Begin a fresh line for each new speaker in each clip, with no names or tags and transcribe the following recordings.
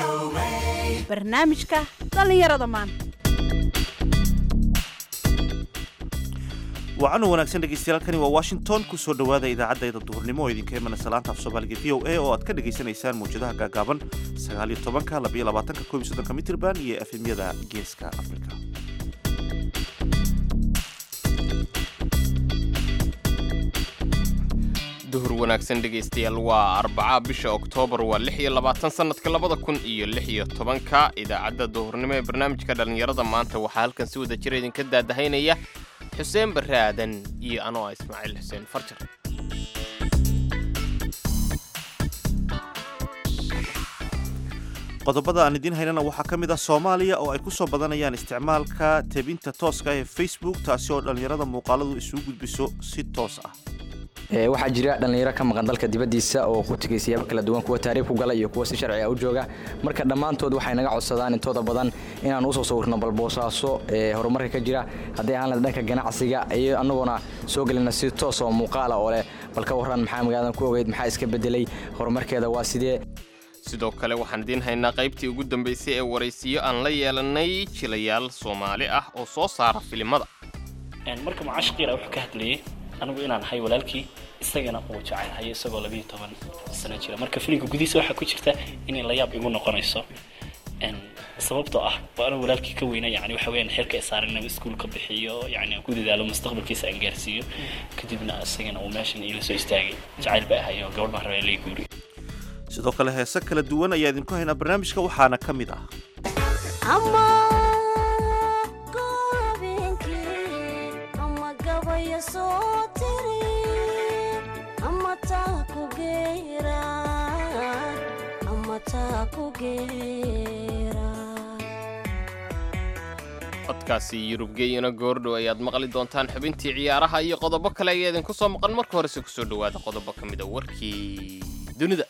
barnaamijka dhallinyarada maanta
wacan wanaagsan dhegeystayaaalkani waa washington kusoo dhowaada idaacadayda duhurnimo oo idinka imana salaanta af soomaaliga v o a oo aad ka dhagaysanaysaan mawjadaha gaagaaban sagaaliyo tobanka labayo labaatanka koob iyo soddonka mitrban iyo efemyada geeska afrika
duhur wanaagsan dhegaystayaal waa arbaca bisha oktoobar waa lix iyo labaatan sannadka labada kun iyo lix iyo tobanka idaacadda duhurnimo ee barnaamijka dhallinyarada maanta waxaa halkan si wada jira idinka daadahaynaya xuseen barre aadan iyo anoo ah ismaaciil xuseen farjar
qodobada aan idiin haynana waxaa ka mid ah soomaaliya oo ay ku soo badanayaan isticmaalka tebinta tooska ee facebook taasi oo dhallinyarada muuqaaladu isugu gudbiso si toos ah
waxaa jira dhallinyaro ka maqan dalka dibaddiisa oo ku tegay siyaabo kala duwan kuwa taariikh ku gala iyo kuwa si sharci ah u jooga marka dhammaantood waxay naga codsadaan intooda badan inaan usoo sawirno balboosaaso ee horumarka ka jira haddii ahaan dhanka ganacsiga iyo annaguna soo gelina si toos oo muuqaala oo leh bal ka warran maxaa magaaladan ku ogeyd maxaa iska beddelay horumarkeeda waa sidee
sidoo kale waxaan idiin haynaa qaybtii ugu dambaysay ee waraysiyo aan la yeelanay jilayaal soomaali ah oo soo saara filimada
marka mucaashiqiina wuxuu ka hadlayay anigu inaan ahay walaalkii isagana uu jecelhayo isagoo labiyo toban sano jira marka filimka gudihiisa waxaa ku jirta inay layaab igu noqonayso sababtoo ah waa anigu walaalkii ka weyna yani waxa weyaan xilka isaaran inuu iskuulka bixiyo yani aan ku dadaalo mustaqbalkiisa aan gaarsiiyo kadibna isagana uu meeshan iila soo istaagay jacayl ba ahayo gabadh baan rabaa lay guuriyo
sidoo kale heese kala duwan ayaa idinku haynaa barnaamijka waxaana ka mid ah
codkaasi yurubgeeyana goordhow ayaad maqli doontaan xubintii ciyaaraha iyo qodobo kale ayaa idinku soo maqan marka horese kusoo dhowaada qodobo ka mid a warkii dunida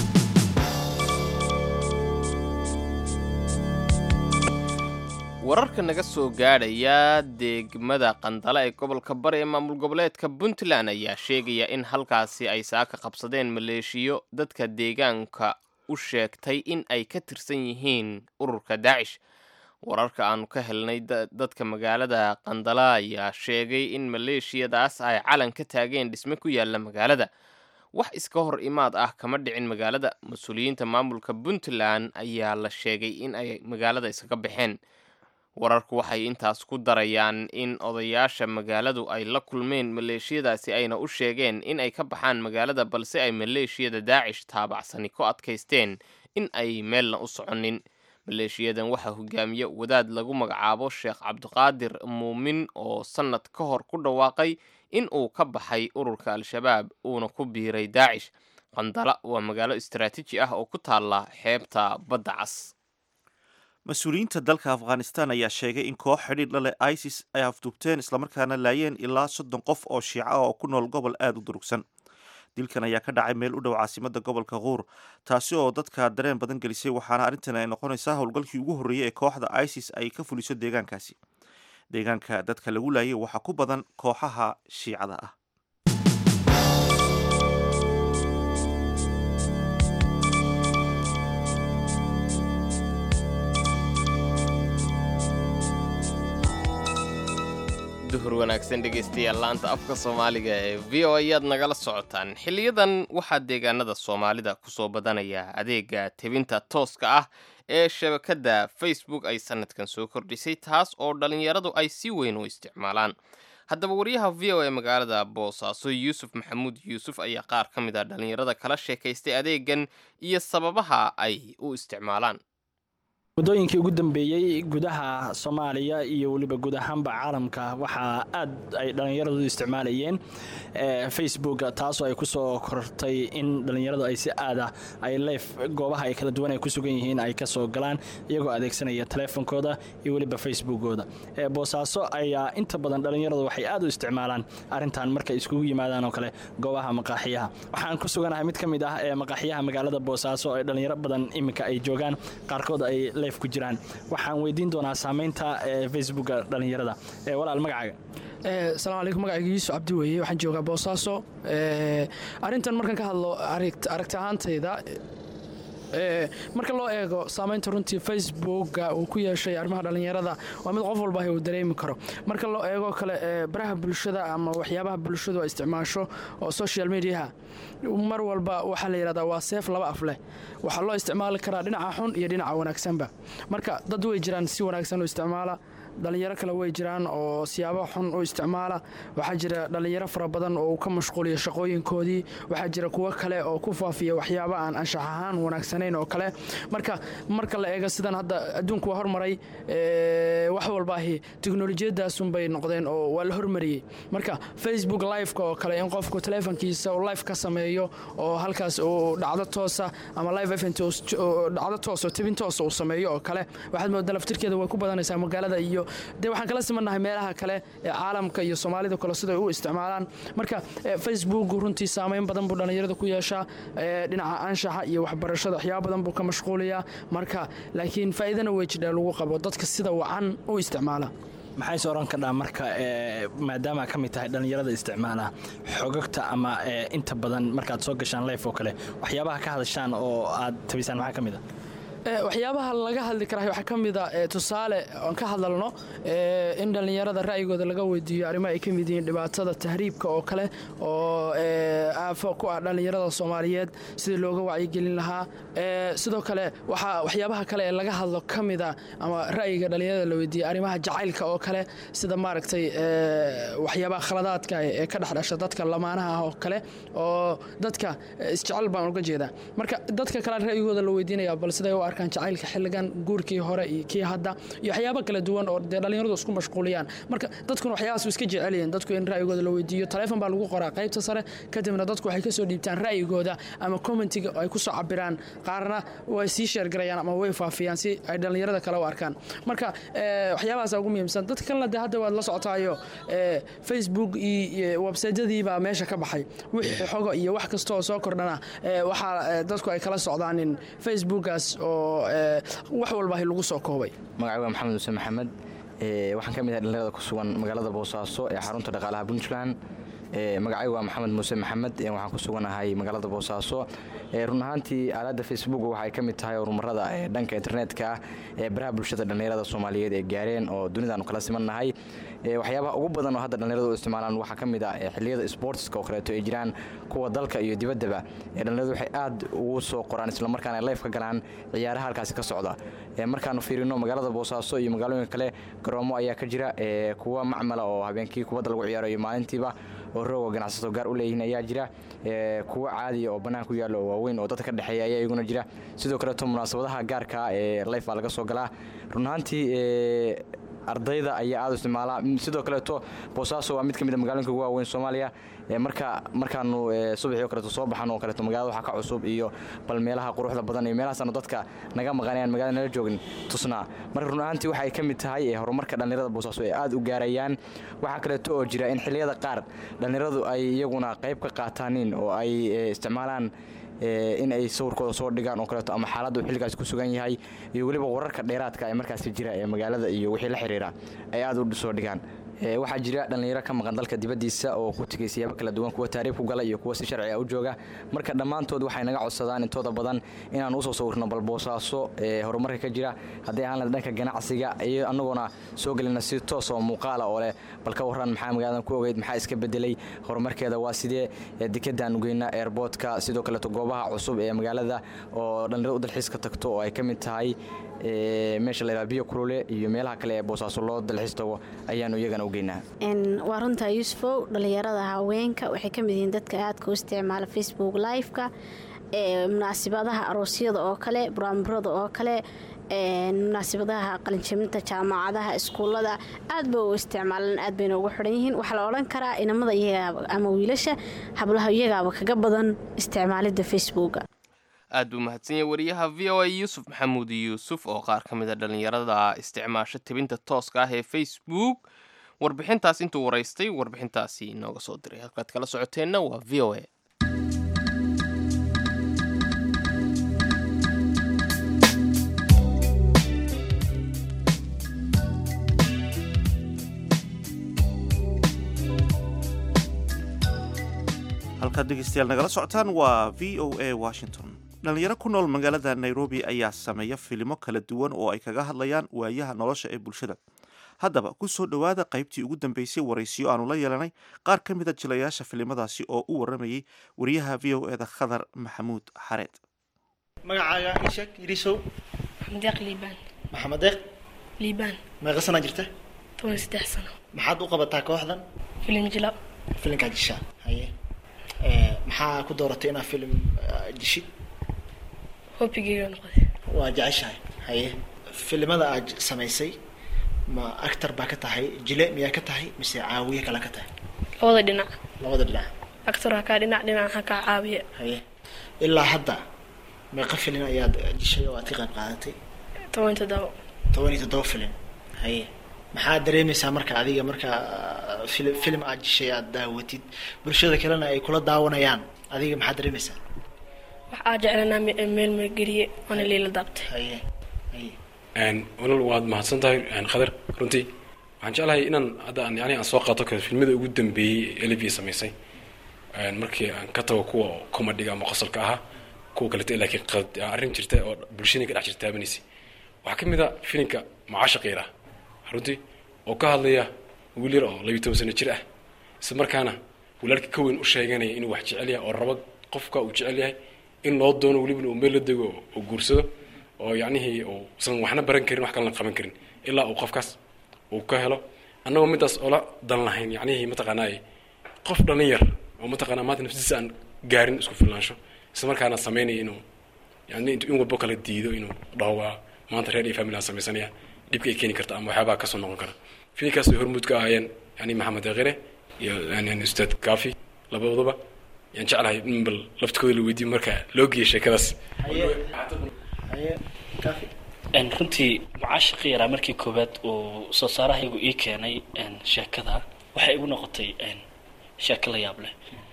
wararka naga soo gaadhaya degmada qandala ee gobolka bari ee maamul goboleedka puntland ayaa sheegaya in halkaasi ay saaka qabsadeen maleeshiyo dadka deegaanka u sheegtay in ay ka tirsan yihiin ururka daacish wararka aanu ka helnay dadka magaalada qandala ayaa sheegay in maleeshiyadaas ay calan ka taageen dhisme ku yaalla magaalada wax iska hor imaad ah kama dhicin magaalada mas-uuliyiinta maamulka puntland ayaa la sheegay in ay magaalada iskaga baxeen wararku waxay intaas ku darayaan in odayaasha magaaladu ay la kulmeen maleeshiyadaasi ayna u sheegeen in ay ka baxaan magaalada balse ay maleeshiyada daacish taabacsani ku adkaysteen in ay meelna u soconin maleeshiyadan waxaa hogaamiye wadaad lagu magacaabo sheekh cabdiqaadir muumin oo sannad ka hor ku dhawaaqay in uu ka baxay ururka al-shabaab uuna ku biiray daacish qandala waa magaalo istaraatiiji ah oo ku taalla xeebta badda cas
mas-uuliyiinta dalka afghanistan ayaa sheegay in koox xidhiidh la leh isis ay afduubteen islamarkaana laayeen ilaa soddon qof oo shiica ah oo ku nool gobol aada u durugsan dilkan ayaa ka dhacay meel u dhow caasimada gobolka kuur taasi oo dadka dareen badan gelisay waxaana arrintan ay noqonaysaa howlgalkii ugu horreeyey ee kooxda isis ay ka fuliso deegaankaasi deegaanka dadka lagu laayay waxaa ku badan kooxaha shiicada ah
duhur wanaagsan dhegaystayaal laanta afka soomaaliga ee v o ayaad nagala socotaan xiliyadan waxaa deegaanada soomaalida kusoo badanaya adeega tebinta tooska ah ee shabakadda facebook ay sanadkan soo kordhisay taas oo dhallinyaradu ay si weyn u isticmaalaan haddaba wariyaha v o ee magaalada boosaaso yuusuf maxamuud yuusuf ayaa qaar ka mid a dhallinyarada kala sheekaystay adeegan iyo sababaha ay u isticmaalaan
muddooyinkii ugu dambeeyey gudaha soomaaliya iyo weliba guud ahaanba caalamka waxaa aad ay dhallinyaradu isticmaalayeen facebook taasoo ay kusoo kortay in dhallinyaradu ay si aada ay leef goobaha ay kala duwan ay ku sugan yihiin ay kasoo galaan iyagoo adeegsanaya teleefonkooda iyo weliba facebookooda boosaaso ayaa inta badan dhallinyaradu waxay aad u isticmaalaan arintan markay iskugu yimaadaan oo kale goobaha maqaaxiyaha waxaan ku suganahay mid ka mid ah ee maqaaxiyaha magaalada boosaaso ee dhallinyaro badan iminka ay joogaan qaarkood ay ku jiraan waxaan weydiin doonaa saamaynta facebooka dhallinyarada walaal magacaaga
asalaamu calaykum magacayga yuusuf cabdi weeye waxaan joogaa boosaaso arrintan markaan ka hadlo aragti ahaantayda Ee, marka loo eego saamaynta runtii facebooka uu ku yeeshay arrimaha dhallinyarada waa mid qof walba uu dareemi karo marka loo eego kale ee, baraha bulshada ama waxyaabaha bulshadu ay isticmaasho oo social mediaha mar walba waxaa la yidhahdaa waa seef laba af leh waxaa loo isticmaali karaa dhinaca xun iyo dhinaca wanaagsanba marka dad way jiraan si wanaagsan u isticmaala dhalinyaro kale way jiraan oo siyaabo xun u isticmaala waxaa jira dhalinyaro fara badan oo uu ka mashquuliyo shaqooyinkoodii waxaa jira kuwo kale oo ku faafiya waxyaabo aan anshax ahaan wanaagsanayn oo kale marka marka la eego sidan hadda adduunku waa hormaray ee, wax walbaahi teknolojiyadaasunbay noqdeen oo waa la hormariyey marka facebook liveka oo kale in qofku teleefonkiisa uu live ka sameeyo oo halkaas uu dhacdo toosa ama live event uu s- oo dhacdo toos oo tebin toosa uu sameeyo oo kale waxaad moodaa laftirkeeda way ku badanaysaa magaalada iyo dee waxaan kala simannahay meelaha kale ee caalamka iyo soomaalida kale siday u isticmaalaan marka eh, facebook runtii saameyn badan buu dhallinyarada ku yeeshaa eh, dhinaca anshaxa iyo waxbarashada waxyaaba badan buu ka mashquuliyaa marka laakiin faa'iidana way jidhaa lagu qabo dadka sida wacan u isticmaala
maxay se oran kadhaa marka ee, maadaama ka mid tahay dhallinyarada isticmaala xogagta ama ee, inta badan markaad soo gashaan life oo kale waxyaabaha ka hadashaan oo aad tabisaan maxaa ka mid a
Eh, waxyaabaha laga hadli karaa waxaa ka mid a eh, tusaale aan ka hadalno eh, in dhallinyarada ra'yigooda laga weydiiyo arrimo ay ka mid yihiin dhibaatada tahriibka oo kale oo eh, aafo ku ah dhallinyarada soomaaliyeed sidii looga wacyigelin lahaa Eh, sidoo kale waxaa waxyaabaha kale ee laga hadlo ka mid a ama ra'yiga dhallinyarada la weydiiyo arrimaha jacaylka oo kale sida maaragtay eh, waxyaabaha khaladaadka ee ka dhex dhasha dadka lamaanaha ah oo kale oo dadka eh, isjecel baan uga jeedaa marka dadka kale ra'yigooda la weydiinaya bal siday u arkaan jacaylka xilligan guurkii hore iyo kii hadda iyo waxyaabo kala duwan oo dee dhallinyaradu isku mashquuliyaan marka dadkuna waxyaabaas iska jecel yihiin dadku in ra'yigooda la weydiiyo taleefon baa lagu qoraa qaybta sare kadibna dadku waxay kasoo dhiibtaan ra'yigooda ama commentiga ay kusoo cabiraan qaarna way sii sheergarayaan ama way faafiyaan si ay dhallinyarada kale u arkaan marka eh, waxyaabahaas ugu muhiimsan dadka kalena dee hadda waad la socotaayo eh, facebook iyo websaydyadii baa meesha ka baxay wixii xogo iyo wax kasta oo soo kordhana eh, waxaa eh, dadku ay kala socdaan in facebookaas oo eh, wax walbaahi lagu soo koobay
magacay waa maxamed muuse maxamed ee, waxaan ka mid ahay dhallinyarada ku sugan magaalada boosaaso ee xarunta dhaqaalaha puntland ee, magacay waa maxamed muuse maxamed ee, waxaan ku suganahay magaalada boosaaso ee, run ahaantii aaladda facebook waxay ka mid tahay horumarada ee dhanka internetka ah ee baraha bulshada dhallinyarada soomaaliyeed ee gaareen oo dunidaanu kala simannahay ee, waxyaabaha ugu badan oo hadda dhallinyaradu u isticmaalaan waxaa ka mid ah ee, xilliyada sportska oo kaleeto ay jiraan kuwa dalka iyo dibaddaba ee dhallinyaradu waxay aad ugu soo qoraan islamarkaana ay life ka galaan ciyaaraha halkaasi ka socda ee, markaanu fiirino magaalada boosaaso iyo magaalooyinka kale garoomo ayaa ka jira ee, kuwa macmala oo habeenkii kubadda lagu ciyaarayo maalintiiba oo rooga ganacsato gaar u leeyihiin ayaa jira ee, kuwa caadiya oo bannaan ku yaalla oo waaweyn oo dadka ka dhexeeya ayaa iyaguna jira sidoo kaleeto munaasabadaha gaarka ah ee life baa laga soo galaa run ahaantii ee, ardayda ayaa aad u isticmaala Mm, sidoo kaleeto boosaaso waa mid ka mid a magaalooyinka ugu waaweyn soomaaliya ee, marka markaanu ee, subaxii oo kaleeto soo baxan oo kaleeto magaalada waxaa ka cusub iyo bal meelaha quruxda badan iyo meelahaasaanu dadka naga maqanayaan magaalada nala joogin tusnaa marka run ahaantii waxay ka mid tahay ee, horumarka dhallinyarada boosaaso ay aad u gaarayaan waxaa kaleeto oo jira in xilliyada qaar dhallinyaradu ay iyaguna qayb ka qaataanin oo ay ee, isticmaalaan ee, in ay sawirkooda soo dhigaan oo kaleeto ama xaaladda uu xilligaasi ku sugan yahay iyo weliba wararka dheeraadka ee markaasi jira ee magaalada iyo wixii la xiriira ay aad u soo dhigaan Ee, waxaa jira dhallinyaro ka maqan dalka dibaddiisa oo ku tegay siyaabo kala duwan kuwa taariikh ku gala iyo kuwa si sharci ah u jooga marka dhammaantood waxay naga codsadaan intooda badan inaan usoo sawirno bal boosaaso ee horumarka ka jira haddii aan lahayd dhanka ganacsiga iyo annagoona soo gelina si toos oo muuqaala oo leh bal ka warran maxaa magaaladan ku ogeyd maxaa iska bedelay horumarkeeda waa sidee ee dekedaan ugeyna airboodka sidoo kaleeto goobaha cusub ee magaalada oo dhallinyarada u dalxiiska tagto oo ay ka mid tahay ee, meesha la yidhaha biyo kulule iyo meelaha kale ee boosaaso loo dalxiis tago ayaanu iyagana u geynaa
Een, waa runtaa yuusufow dhallinyarada haweenka waxay ka mid yihiin dadka aadka u isticmaala facebook live-ka ee, munaasabadaha aroosyada oo kale buraanburada oo kale een, munaasabadaha qalinjabinta jaamacadaha iskuulada aad ba u isticmaalaan aad bayna ugu xidhan yihiin waxaa la odhan karaa inamada iyaga ama wiilasha hablaha iyagaaba kaga badan isticmaalidda facebooka
aad buu mahadsan yahay wariyaha v o a yuusuf maxamuud yuusuf oo qaar ka mid a dhallinyarada isticmaasha tebinta tooska ah ee facebook warbixintaas intuu waraystay warbixintaasi inooga soo diray halkaad kala socoteenna waa v o a
halkaad dhegeystayaal nagala socotaan waa v o a washington dhalinyaro ku nool magaalada nairobi ayaa sameeya filimo kala duwan oo ay kaga hadlayaan waayaha nolosha ee bulshada haddaba ku soo dhowaada qaybtii ugu dambeysay waraysiyo aanu la yeelanay qaar ka mida jilayaasha filimadaasi oo u waramayay wariyaha v o eda khadar maxamuud xareed
magacaaga ii sheeg yirisow
deeq liibaan
maxamed deeq
liibaan
meeqa sanaa jirta
toban saddex sano
maxaad u qabataa kooxdan
filim jila
filimkaa jishaa haye Eh, maxaa ku dooratay inaad filim ah, jishid
hobigeyga noqday
waa jeceshahay haye filimada aad samaysay ma actor baa ka tahay jile miyaa ka tahay mise caawiye kale ka tahay
labada dhinac
labada dhinac
actor ha kaa dhinac dhinac ha kaa caawiya
haye ilaa hadda meeqa filin ayaad jishay oo aad ka qayb qaadatay
toban toddoba
toban iyo toddoba filin haye maxaad dareemaysaa marka adiga marka fili- filim aad jishay aad daawatid bulshada kalena ay kula daawanayaan adiga maxaad dareemaysaa
wax aa jeclanaa me- meel meelgeliye waana liila daabtay
haye haye
Een, walaal waad mahadsan tahay een, khadar runtii waxaan jeclahay inaan hadda aan yani aan soo qaato kale filmada ugu dambeeyey ee Olivia samaysay Een, markii aan ka tago kuwa comedy ama qosolka ahaa kuwa kaleeto laakiin qad- arrin jirta oo bulshada ka dhex jirta taabanaysa waxaa ka mid a filimka macaashaqiira runtii oo ka hadlaya wiil yar oo labiyo toban sano jir ah isla markaana walaalka ka weyn u sheeganaya inuu wax jecel yahay oo rabo qofka uu jecel yahay in loo doono welibana uu meel la dego oo guursado oo yacnihii uu usan waxna baran karin wax kalena qaban karin ilaa uu qofkaas uu ka helo annagoo midaas oola dan lahayn yacnihii mataqaanaa qof dhalin yar oo mataqaanaa maanta nafsidiisa aan gaarin isku filnaansho isla markaana sameynaya inuu yani intuu in walbo kala diido inuu dhaho waa maanta reer iyo family aan sameysanaya dhibka ay keeni karta ama waxyaabaa kasoo noqon kara filinkaas ay hormuud ka ahaayeen yani maxamed deqire iyo yani ustaad kafi labaduba yaan jeclahay in bal laftikooda la weydiiyo marka loo geeyo sheekadaas
haye haye kafi
En, runtii mucaashiqi yaraa markii koowaad uu soo saarahaygu ii keenay en, sheekada waxay igu noqotay en, sheeko la yaab leh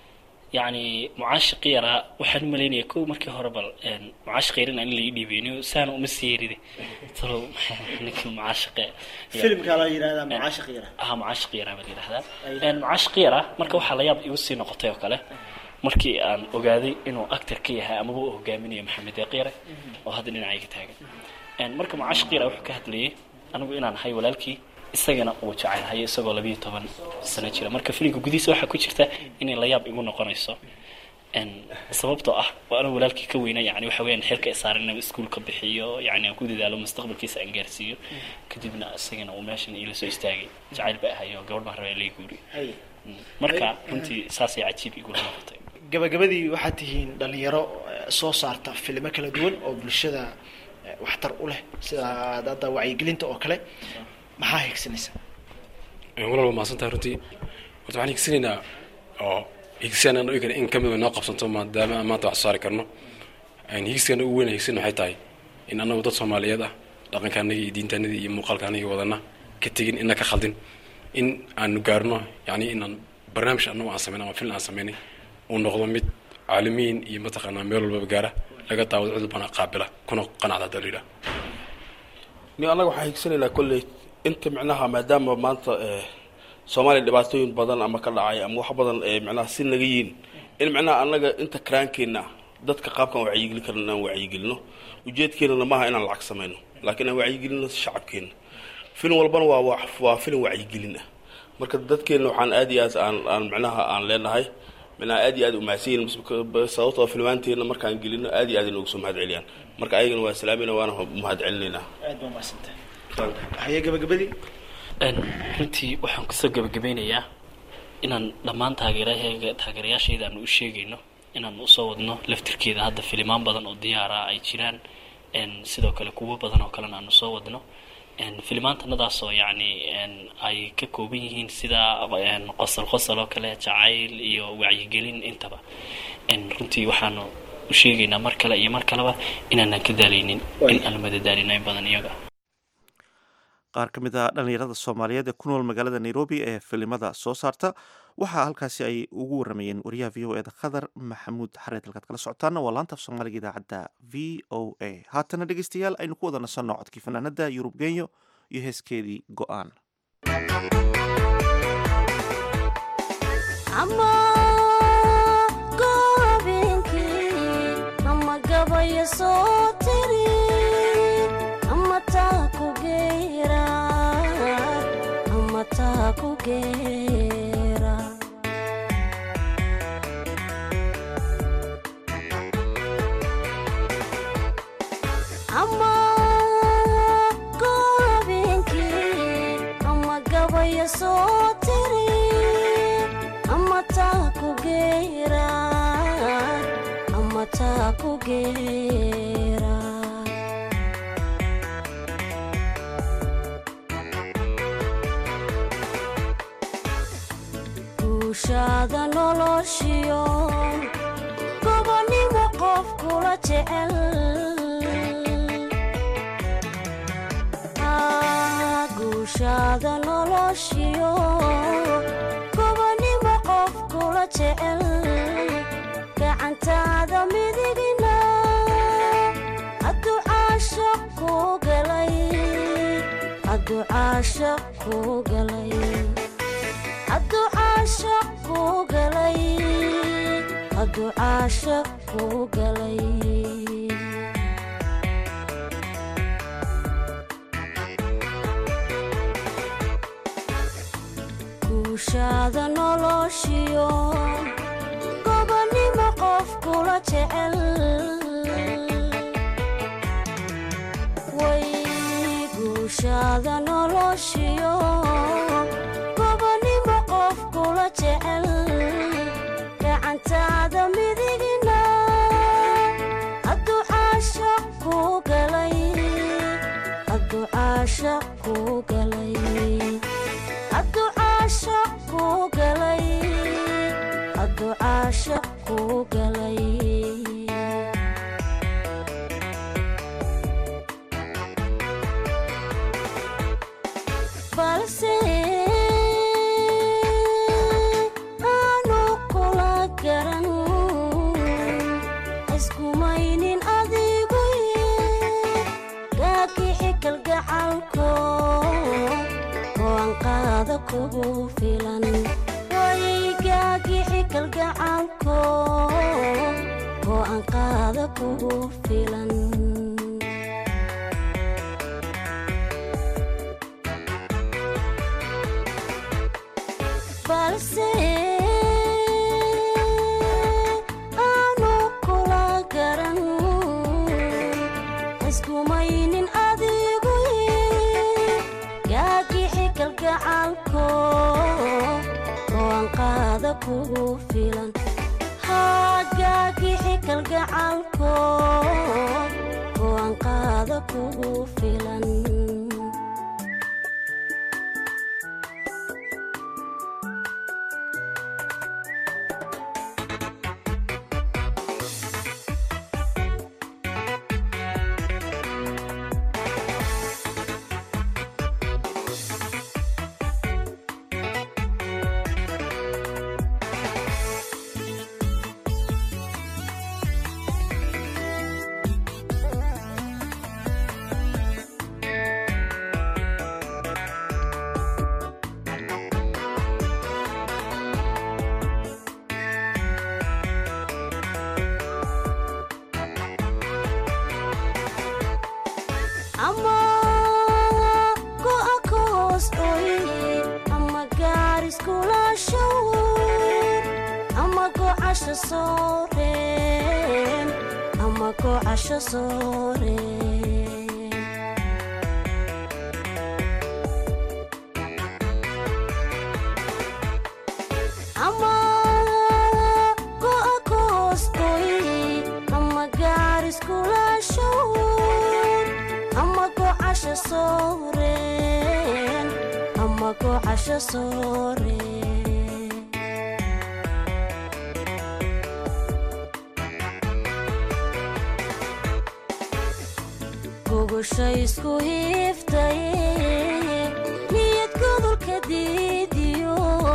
yacni mucaashiqi yaraa waxaan u malaynaya kow markii hore bal en, mucaashiq yarina in la ii dhiibay nin saana uma sii yeride talo ninka mucaashiqe
filimkaa la yidhahdaa macaashiq yara
aha mucaashiq yaraa baa la yidhahdaa
Ay.
En, mucaashiq yaraa marka waxaa la yaab igu sii noqotay oo kale markii aan ogaaday inuu actor ka yahay amaba uu hogaaminayo maxamed deeqyare oo hadda dhinacayga taagan En, marka mucaashiq yaraa wuxuu ka hadlayay anigu inaan ahay walaalkii isagana uu jecelhay isagoo labiyo toban sano jira marka filimka gudihiisa waxaa ku jirta inay la yaab igu noqonayso En, sababtoo ah waa anigu walaalkii ka weyna yani waxa weyaan xilka isaaran inuu iskuulka bixiyo yani aan ku dadaalo mustaqbalkiisa aan gaarsiiyo kadibna isagana uu meeshan iila soo istaagay jacayl ba ahayo gabadh baan rabaa lay guuriyo
haye
marka runtii saasay cajiib igula noqotay
gabagabadii waxaad tihiin dhalinyaro eh, soo saarta filimo kala duwan oo bulshada eh, waxtar u leh sida hadda wacyigelinta oo kale maxaa higsanaysa
walaal waa mahadsan tahay runtii horta waxaan higsanaynaa oo higsigan aan ogi kara in kamid noo qabsanto maadaama aan maanta wax soo saari karno higiskan ugu weyn higsan waxay tahay in annagu dad soomaaliyeed ah dhaqankaanagi iyo diintaanadii iyo muuqaalkaanagi wadana ka tegin ina ka khaldin in aanu gaarno yani inaan barnaamij annagu aan sameyn ama film aan sameynay uu noqdo mid caalamiin iyo mataqaanaa meel walbaba gaara laga daawado cid walbana qaabila kuna qanacda hadda la yidhaha
ni annaga waxaan higsanaynaa kolley inta micnaha maadaama maanta eh, soomaaliya dhibaatooyin badan ama ka dhacay ama wax badan ee micnaha si naga yiin in micnaha annaga inta karaankeenna dadka qaabkan wacyigelin karna inaan wacyigelino ujeedkeenana maaha inaan lacag samayno laakiin aan wacyigelino shacabkeena film walbana waa waa waa film wacyigelin ah marka dadkeena waxaan aad iyo aad aan aan micnaha aan leenahay micnaha aad iyo aad umahadsan yihin sababtoo filmaanteena markaan gelino aad iyo aad inoogu soo mahad celiyaan marka ayagana waa salaamayna waana mahad celinaynaa
aad baa mahadsantahay haye gabagabadii
En, runtii waxaan kusoo gabagabeynayaa inaan dhammaan taageerahayga taageerayaashayda aanu u sheegayno inaan usoo wadno laftirkeeda hadda filimaan badan oo diyaara ay jiraan En, sidoo kale kuwo badan oo kalena aanu soo wadno En, filimaantanadaasoo yacni en, ay ka kooban yihiin sida en, qosol qosol oo kale jacayl iyo wacyigelin intaba En, runtii waxaanu u sheegaynaa mar kale iyo mar kaleba inaanan ka daalaynin in aan madadaalino in badan iyaga
qaar ka mid ah dhallinyarada soomaaliyeed ee ku nool magaalada nairobi ee filimada soo saarta waxaa halkaasi ay ugu waramayeen wariyaha v o eda khadar maxamuud xareed halkaad kala socotaana waa laanta af soomaaliga idaacadda v o a haatana dhegeystayaal aynu ku wada nasanno codkii fanaanada yurub genyo iyo heeskeedii go-aan
ama goobenkii ama gabay gabaya soo tiri ama taa ku geera ama taa ku geera ama goobeenkii ama gabaya soo tiri ama taa ku geera ama taa ku geera guushaada noloshiyo gobonnimo qof kula jecel Ah, guushaada noloshiyo gobonnimo qof kula jecel gacantaada midigna hadduu caashaq ku galay hadduu caashaq ku galay hadduu caashaq ku galay hadduu caashaq ku galay guushaada noloshiyo gobonnimo qof kula jecel way guushaada noloshiyo gobonnimo qof kula jecel gacantaada midigna hadduu caashaq ku galay hadduu caashaq ku galay hadduu caashaq ku galay hadduu caashaq ku galay balse aanu kula garan iskumaynin adigu gaakixi kalgacalko go'aan qaada kugu filan way gaagixi kalgacalko go'aan qaada kugu filan balse aanu kula garan iskumaynin adigu gaagixi kalgacalko go'aan qaada kugu filan haa gaagixi kalgacalko go'aan qaada kugu filan ama go'a ka hoos oy ama gaariskula shawr ama gocasha sooreen ama gocasha sooreen ama go'a ka hoos oy ama gaariskula shawr ama gocasha sooreen ama gocasha sooreen gogosha isku hiiftaye niyad godolka diidiyo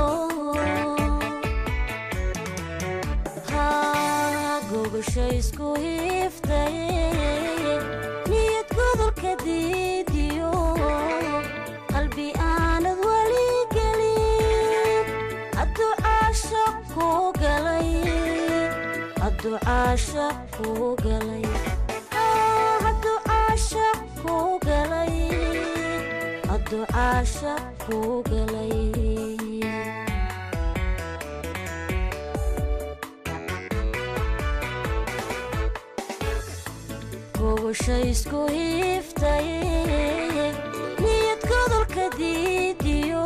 haa gogosha isku hiiftaye niyad godolka diidiyo qalbi aanad weli gelin hadduu caashaq ku galay hadduu caashaq ku galay adducaasha ku galay gogosha isku hiiftay niyad godolka diidiyo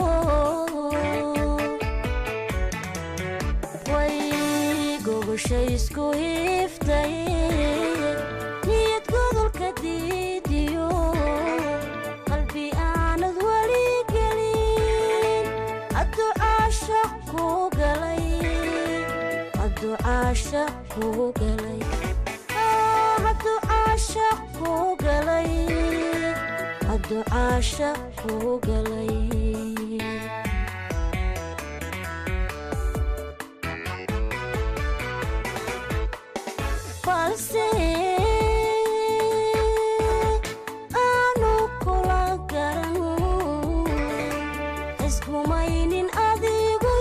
way gogosha isku hiiftay niyad godolka diidiyo qalbi aanad weli gelin adducaasha ku galay adducaasha ku galay adducaasha ku galay adducaasha ku galay balse aanu kula garan iskumaynin adigu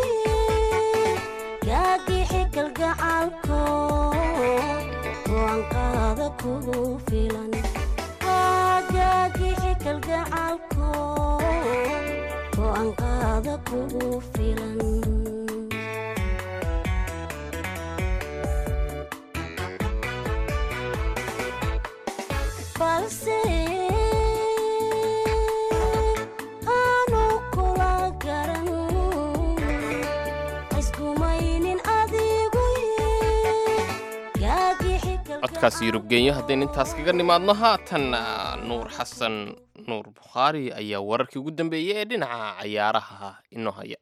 gaagixi kalgacalko go'aanqaada kugu filan gaagixi kalgacalko go'aanqaada kugu filan balse aanu kula garan iskumaynin adigu gaagixi
codkaas yurubgeenyo haddaynu intaas kaga nimaadno haatan nuur xasan nuur bukhaari ayaa wararkii ugu dambeeyey ee dhinaca cayaaraha inoo haya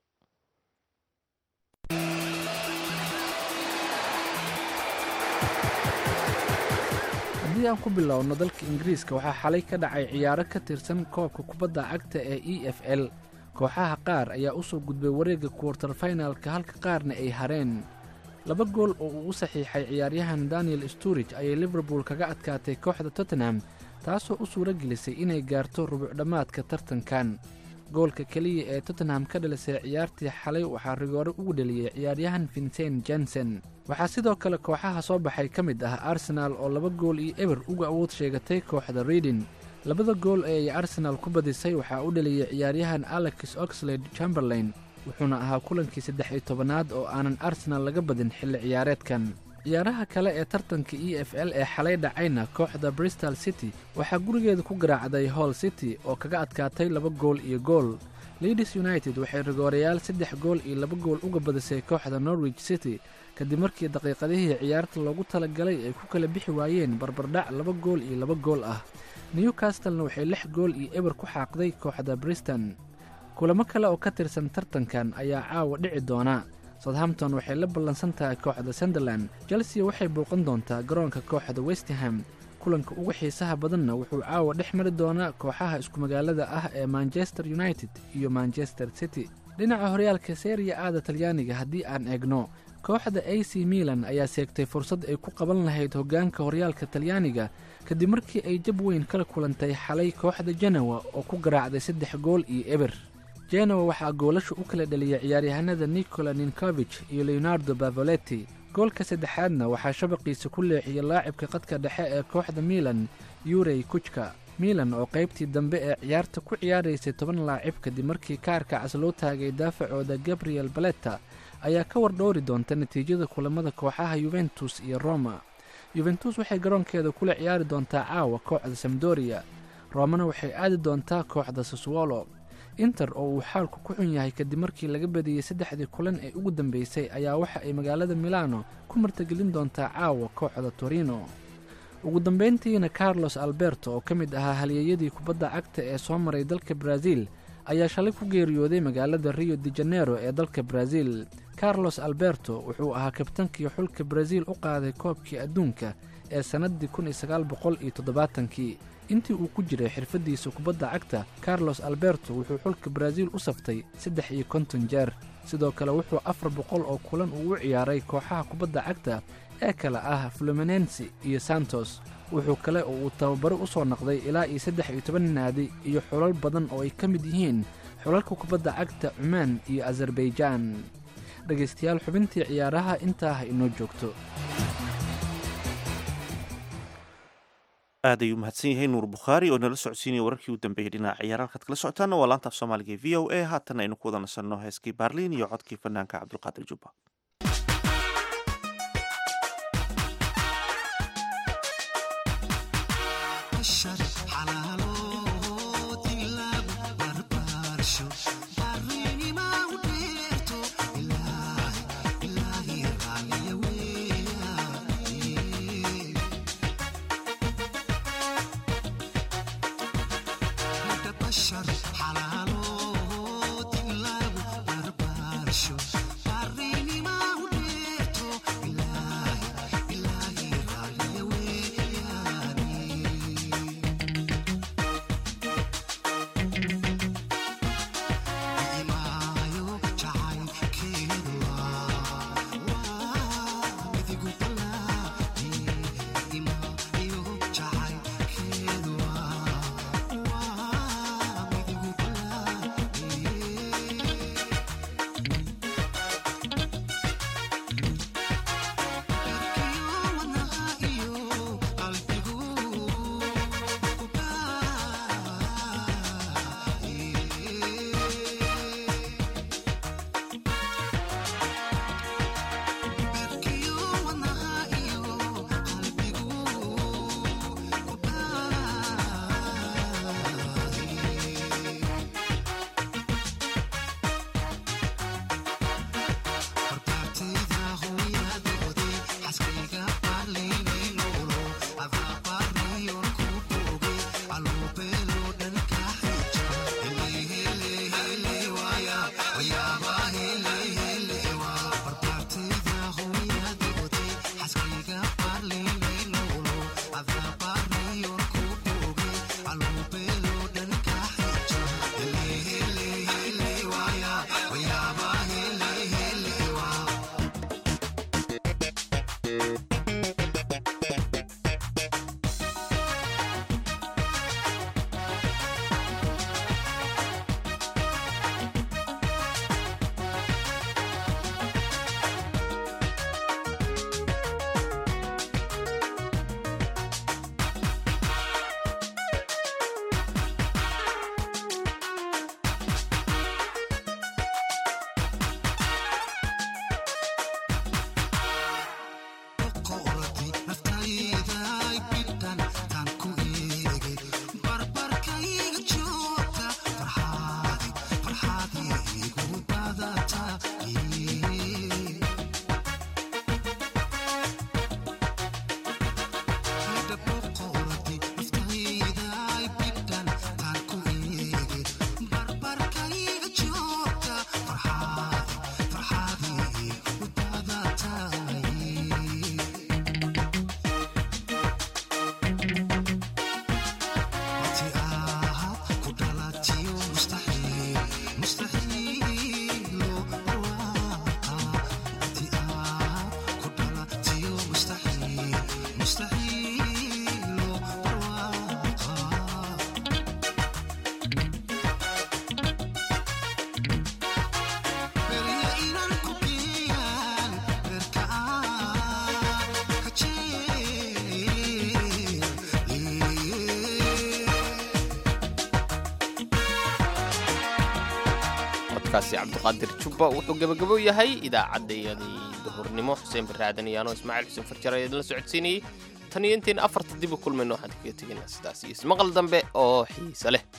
haddii aan ku bilowno dalka ingiriiska waxaa xalay ka dhacay ciyaaro ka tirsan koobka kubadda cagta ee e f l kooxaha qaar ayaa u soo gudbay wareegga kuwartar finalka halka qaarna ay hareen laba gool oo uu u saxiixay ciyaaryahan daniel sturij ayay liverpool kaga adkaatay kooxda tottenham taasoo u suuro gelisay inay gaarto rubucdhammaadka tartankan goolka keliya ee tottenham ka dhalisay ciyaartii xalay waxaa rigoore ugu dheliyey ciyaaryahan vincent jensen waxaa sidoo kale kooxaha soo baxay ka mid ah arsenaal oo laba gool iyo eber uga awood sheegatay kooxda reading labada gool ee ay arsenaal ku badisay waxaa u dheliyey ciyaaryahan alex oxlade chamberlain wuxuuna ahaa kulankii saddex iyo tobanaad oo aanan arsenaal laga badin xilli ciyaareedkan ciyaaraha kale ee tartanka e f l ee xalay dhacayna kooxda bristol city waxaa gurigeeda ku garaacday hall city oo kaga adkaatay laba gool iyo gool leadis united waxay rigoorayaal saddex gool iyo laba gool uga badisay kooxda norwich city kadib markii daqiiqadihii ciyaarta loogu talagalay ay ku kala bixi waayeen barbardhac laba gool iyo laba gool ah newcastlena waxay lix gool iyo eber ku xaaqday kooxda briston kulamo kale oo ka tirsan tartankan ayaa caawa dhici doona southampton waxay la ballansan tahay kooxda sunderland chelsea waxay bouqan doontaa garoonka kooxda westham kulanka ugu xiisaha badanna wuxuu caawa dhex mari doonaa kooxaha isku magaalada ah ee manchester united iyo manchester city dhinaca horyaalka seriya aada talyaaniga haddii aan eegno kooxda a c milan ayaa seegtay fursad ay ku qaban lahayd hoggaanka horyaalka talyaaniga kadib markii ay jab weyn kala kulantay xalay kooxda jenawa oo ku garaacday saddex gool iyo eber jenawa waxaa goolasha u kala dheliyay ciyaaryahanada nicola ninkovich iyo leonardo bavoletti goolka saddexaadna waxaa shabaqiisa ku leexiyey laacibka qadka dhexe ee kooxda milan yurey kujka milan oo qaybtii dambe ee ciyaarta ku ciyaaraysay toban laacib kadib markii kaarka cas loo taagay daafacooda gabriel baletta ayaa ka wardhowri doonta natiijada kulamada kooxaha yuventus iyo roma yuventus waxay garoonkeeda kula ciyaari doontaa caawa kooxda samdoriya romana waxay aadi doontaa kooxda saswolo inter oo uu xaalku ku xun yahay kadib markii laga badiyey saddexdii kulan ee ugu dambeysay ayaa waxa ay magaalada milano ku martagelin doontaa caawa kooxda torino ugu dambayntiina carlos alberto oo ka mid ahaa halyeeyadii kubadda cagta ee soo maray dalka brazil ayaa shalay ku geeriyooday magaalada rio de janeiro ee dalka brazil carlos alberto wuxuu ahaa kabtankii xulka brazil u qaaday koobkii adduunka ee sannaddii kun iyo sagaal boqol iyo toddobaatankii intii uu ku jiray xirfaddiisa kubadda cagta carlos alberto wuxuu xulka brazil u saftay saddex iyo konton jeer sidoo kale wuxuu afar boqol oo kulan uu u ciyaaray kooxaha kubadda cagta ee kale ah fluminensi iyo santos wuxuu kale oo uu tababaro u soo noqday ilaa iyo saddex iyo toban naadi iyo xulal badan oo ay ka mid yihiin xulalka kubadda cagta cumaan iyo azerbaijaan dhegaystayaal xubintii ciyaaraha intaa ha inoo joogto
aad ayuu mahadsan yahay nuur bukhaari oo nala socodsiinaya wararkii u dambeeyey dhinaca ciyaar halkaad kala socotaana waa laanta af soomaaliga ee v o a haatan aynu ku wada nasanno heeskii baarliin iyo codkii fanaanka cabdulqaadir jubba
codkaasi cabdiqaadir jubba wuxuu gebagabo yahay idaacaddayadii duhurnimo xuseen baraadan iyaanoo ismaaciil xuseen farjar ayaa idinla socodsiinayey tan iyo intayn afarta dib u kulmayno waxaan kaga tegaynaa sidaas iyo ismaqal dambe oo xiise leh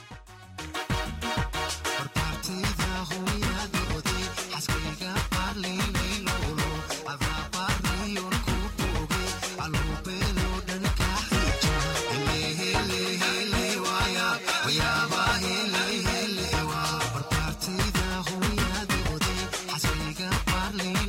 Parley